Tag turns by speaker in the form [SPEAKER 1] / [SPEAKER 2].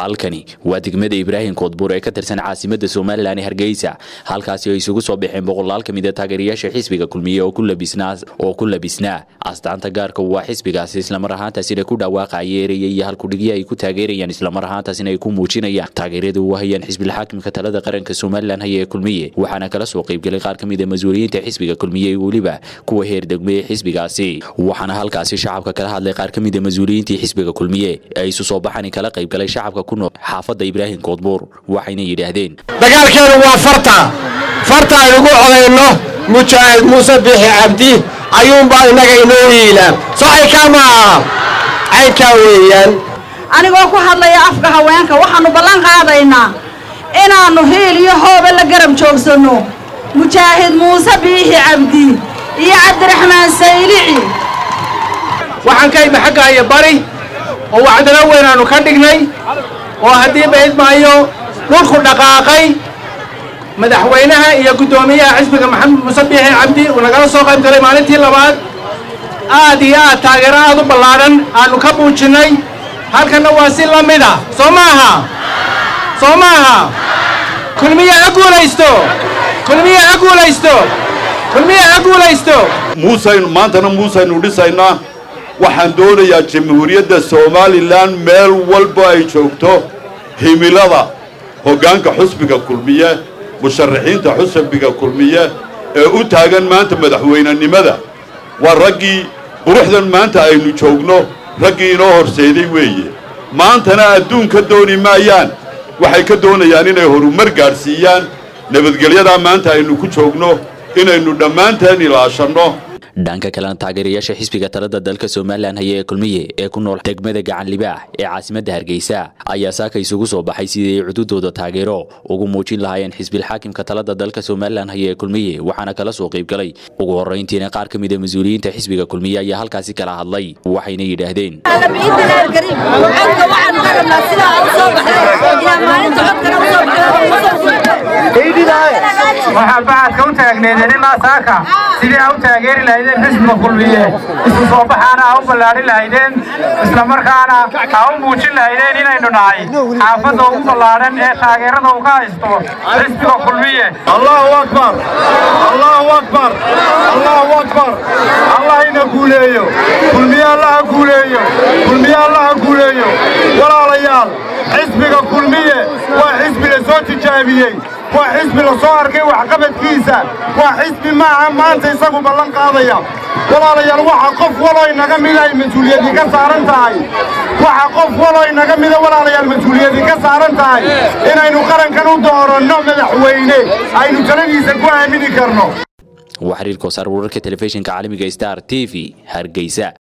[SPEAKER 1] halkani waa degmada ibraahim koodbuur ee ka tirsan caasimada somalilan ee hargeysa halkaasi ay isugu soo baxeen boqolaal ka mid a taageerayaasha xisbiga kulmiye oo ku labisnaa astaanta gaarka waa xisbigaasi islamar ahaantaasina ku dhawaaqaya eraya iyo halkudhigyo ay ku taageerayaan islamar ahaantaasina ay ku muujinayaan taageerada u hayaan xisbilxaakimka talada qaranka somalilan haya ee kulmiye waxaana kala soo qaybgelay qaar ka mid a mas-uuliyiinta xisbiga kulmiye iyo weliba kuwa heer degme ee xisbigaasi waxaana halkaasi shacabka kala hadlay qaar ka mid a mas-uuliyiintii xisbiga kulmiye ee isu soo baxani kala qaybgalay shacabka ku nool xaafadda ibraahim koodbuur waxayna yidhaahdeen
[SPEAKER 2] dagaalkeenu waa farta farta aynugu codayno mujaahid muuse biixi cabdi ayuunbaa innaga inoo yiila soo caynkaa maaha caynkaa weeyaan
[SPEAKER 3] anigoo ku hadlaya afka haweenka waxaannu ballan qaadaynaa inaannu hiil iyo hoobe la garab joogsanno mujaahid muuse biixi cabdi iyo cabdiraxmaan saylici
[SPEAKER 2] waxaan ka imi xagga iyo bari oo wacdalo weyn aanu ka dhignay oo haddii bayd maayo dhulku dhaqaaqay madaxweynaha iyo guddoomiyaha xisbiga maxamed muuse biixi cabdi uu nagala soo qayb galay maalintii labaad aad iyo aad taageero aad u ballaadhan aannu ka muujinnay halkanna waa si la mid ah soo maaha soo maaha kulmiye ha guulaysto kulmiye ha guulaysto kulmiye ha guulaysto
[SPEAKER 4] muusaynu maantana muusaynu dhisaynaa waxaan doonayaa jamhuuriyadda somalilan meel walba ay joogto himilada hoggaanka xusbiga kulmiye musharaxiinta xusbiga kulmiye ee u taagan maanta madaxweynenimada waa raggii quruxdan maanta aynu joogno raggii inoo horseeday weeye maantana adduun ka dooni maayaan waxay ka doonayaan inay horumar gaadhsiiyaan nabadgelyadaa maanta aynu ku joogno inaynu dhammaanteen ilaashanno
[SPEAKER 1] dhanka kalena taageerayaasha xisbiga talada dalka somalilan haya ee kulmiye ee ku nool degmada gacan libaax ee caasimadda hargeysa ayaa saaka isugu soo baxay sidii ay cududooda taageero ugu muujin lahaayeen xisbilxaakimka talada dalka somalilan haya ee kulmiye waxaana kala soo qaybgalay ugu horrayntiina qaar ka mid a mas-uuliyiinta xisbiga kulmiye ayaa halkaasi kala hadlay waxayna yidhaahdeen
[SPEAKER 5] waxaa bacadka u taagneedeen ilaa saaka sidii aa u taageeri lahaydeen xisbiga kulmiye isu soo baxaana aa u ballaadhin lahaydeen islamarkaana aa u muujin lahaydeen inaynu nahay xaafadda ugu ballaadhan ee taageerada uga haysto xisbiga kulmiye
[SPEAKER 4] allahu akbar allahu akbar allahu akbar allah ina guuleeyo kulmiye allaha guuleeyo kulmiye allaha guuleeyo walaalayaal xisbiga kulmiye waa xisbi la soo tijaabiyey waa xisbi la soo arkay waxqabadkiisa waa xisbi maaha maanta isagu ballan qaadaya walaalayaal waxa qof walow inaga mida ay mas-uuliyadii ka saaran tahay waxa qof walow inaga mida walaalayaal mas-uuliyadii ka saaran tahay inaynu qarankan u dooranno madaxweyne aynu taladiisa ku aamini karno
[SPEAKER 1] waa xiriirka wasaar wararka telefishinka caalamiga star t v hargeysa